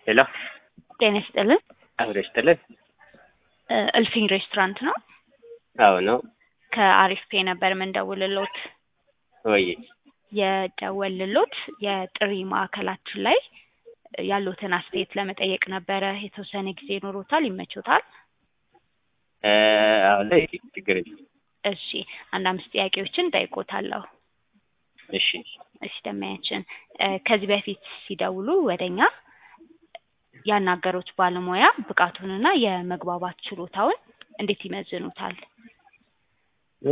ሄሎ ጤና ይስጥልን። አብሮ ይስጥልን። እ እልፍኝ ሬስቶራንት ነው። አዎ ነው ከአሪፍ ፔ ነበር የምንደውልሎት። ወይ የደወልሎት የጥሪ ማዕከላችን ላይ ያሉትን አስተያየት ለመጠየቅ ነበረ። የተወሰነ ጊዜ ይኖሮታል? ይመቾታል? እ አሁን ላይ ችግር የለም። እሺ አንድ አምስት ጥያቄዎችን ጠይቆታለሁ። እሺ እሺ ደማያችን እ ከዚህ በፊት ሲደውሉ ወደኛ ያናገሩት ባለሙያ ብቃቱንና የመግባባት ችሎታውን እንዴት ይመዝኑታል? እ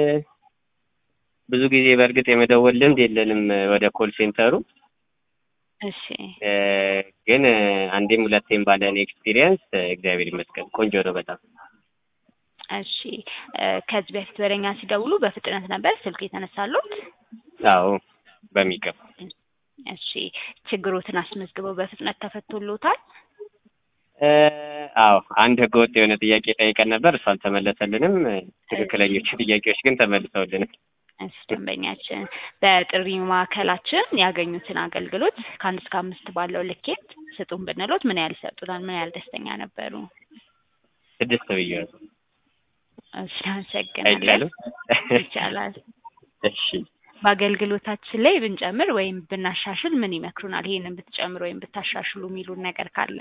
ብዙ ጊዜ በእርግጥ የመደወል ልምድ የለንም ወደ ኮል ሴንተሩ እሺ እ ግን አንዴም ሁለቴም ባለን ኤክስፒሪየንስ እግዚአብሔር ይመስገን ቆንጆ ነው በጣም። እሺ እ ከዚህ በፊት ወደኛ ሲደውሉ በፍጥነት ነበር ስልክ የተነሳሉት? አዎ በሚገባ እሺ ችግሮትን አስመዝግበው በፍጥነት ተፈቶሎታል? እ አዎ አንድ ህገወጥ የሆነ ጥያቄ ጠይቀን ነበር፣ እሱ አልተመለሰልንም። ትክክለኞቹ ጥያቄዎች ግን ተመልሰውልናል። እሺ ደንበኛችን በጥሪ ማዕከላችን ያገኙትን አገልግሎት ከአንድ እስከ አምስት ባለው ልኬት ስጡን ብንሎት ምን ያህል ይሰጡናል? ምን ያህል ደስተኛ ነበሩ? ስድስት ብያለሁ። እሺ አመሰግናለን። አይቻልም? ይቻላል። እሺ በአገልግሎታችን ላይ ብንጨምር ወይም ብናሻሽል ምን ይመክሩናል? ይሄንን ብትጨምሩ ወይም ብታሻሽሉ የሚሉን ነገር ካለ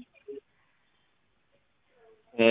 እ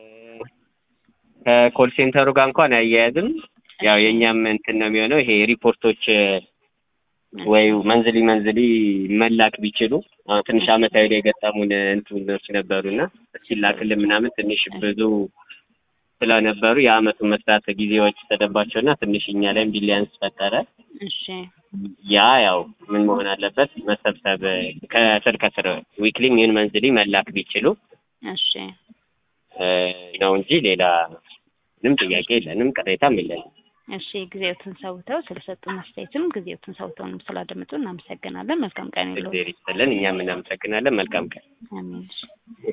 ከኮል ሴንተሩ ጋር እንኳን አያያዝም። ያው የእኛም እንትን ነው የሚሆነው ይሄ ሪፖርቶች ወይ መንዝሊ መንዝሊ መላክ ቢችሉ አሁን ትንሽ አመታዊ ላይ የገጠሙን እንትኖች ነበሩና ሲላክልን ምናምን ትንሽ ብዙ ስለነበሩ የአመቱን መስራት ጊዜዎች ተደባቸውና ትንሽ እኛ ላይም ቢሊያንስ ፈጠረ። እሺ ያ ያው ምን መሆን አለበት መሰብሰብ ከስር ከስር ዊክሊ ምን መንዝሊ መላክ ቢችሉ እሺ እ ነው እንጂ ሌላ ምንም ጥያቄ የለንም፣ ቅሬታም የለንም። እሺ ጊዜዎትን ሰውተው ስለሰጡን አስተያየትም ጊዜዎትን ሰውተውንም ስላደመጡ እናመሰግናለን። መልካም ቀን ይሁንልዎት። እግዚአብሔር ይስጥልን። እኛም እናመሰግናለን። መልካም ቀን። አሜን። እሺ